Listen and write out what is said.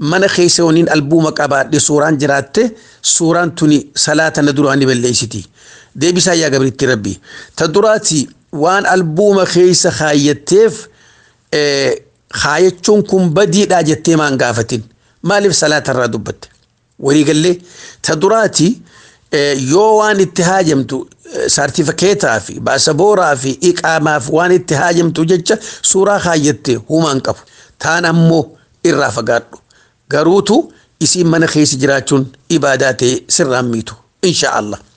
mana keessa waniin albuuma qabaadhe suuraan jiraatte suuraan tuni salaata na duraan ni balleessiti deebisaa yaa gabriitti rabbi ta duraati waan albuuma keessa kaayatteef kaayachuun kun badiidhaa jettee maan gaafatin maaliif salaata irraa dubbatte waliigallee ta duraati yoo waan itti haajamtu saartifikeetaa fi baasabooraa fi iqaamaaf waan itti haajamtu jecha suuraa kaayatte humaan qabu taan ammoo irraa fagaadhu garuutu isiin mana keessa jiraachuun ibaadaa ta'e sirraan miitu insha Allah.